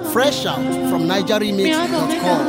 Fresh out from NigerRemix.com.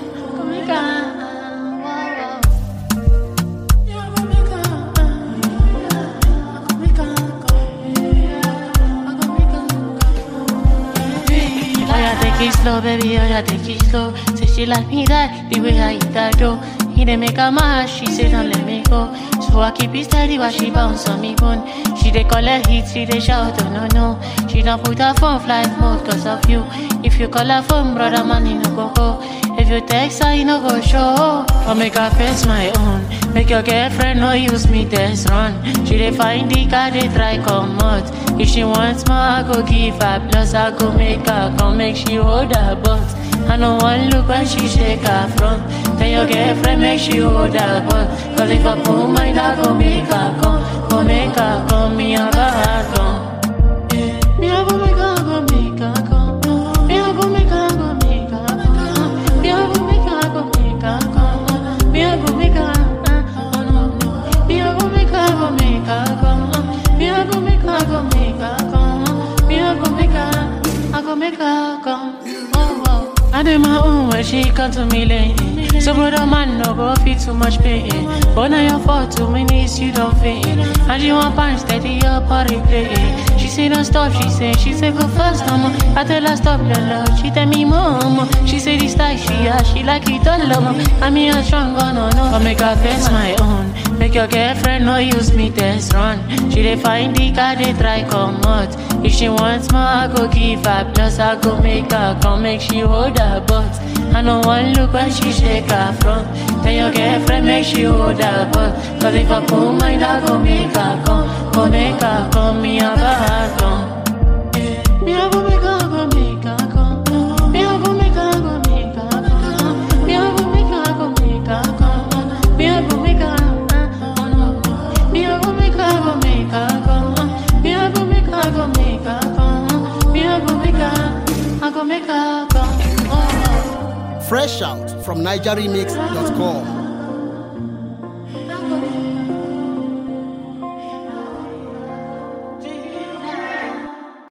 Oh yeah, take it slow, baby. Oh yeah, take it slow. Say she like me that the way I eat that dough. He dey make her mad, she say don't let me go. So I keep it steady while she bounce on me bone. She dey collect hit, she dey shout, oh no no. She don't put her phone flight mode cause of you. If you call her phone, brother man, you no go go. If you text her, you no go show. I make her face my own. Make your girlfriend no use me test run. She dey find the car, they try come out. If she wants more, I go give her. Plus I go make her come make she hold her butt. I no one look when she shake her front. Then your girlfriend make she hold her butt. Cause if I put mine, I go make her come. Go make her come, me I got her come. Yeah. Me I go make her go make her come. Me I go make her go make her come. Me I go make her go make her come. Me I go make her. uh, Oh no no. Me I go make her go make her come. Me I go make her go make her come. Me I go make her. I go make her come. Oh oh. I do my own when she come to me late. So brother man no go feel too much pain. But now your fault two minutes you don't fit. And she want punch steady up or replay. She say don't stop, she say, she say go fast, mama. I tell her stop the love, she tell me mama. She say this style she has, she like it all love. I mean I'm strong, oh no no. I make her face my own. Make your girlfriend no use me test run. She dey find the car, they try come out. If she wants more, I go give her. Plus I go make her come make she hold her butt. I no one look when she shake her front. Tell your girlfriend make she hold her butt. Cause if I put mine, I go make her come. Go make her come, me I got her come. Yeah. Me I go make her go make her come. Me I go make her go make her come. Me I go make her go make her come. Me I go make her. uh, oh no no. Me I go make her go make her come. Me I go make her go make her come. Me I go make her. I go make her come. Oh, oh. Fresh out from NigerRemix.com.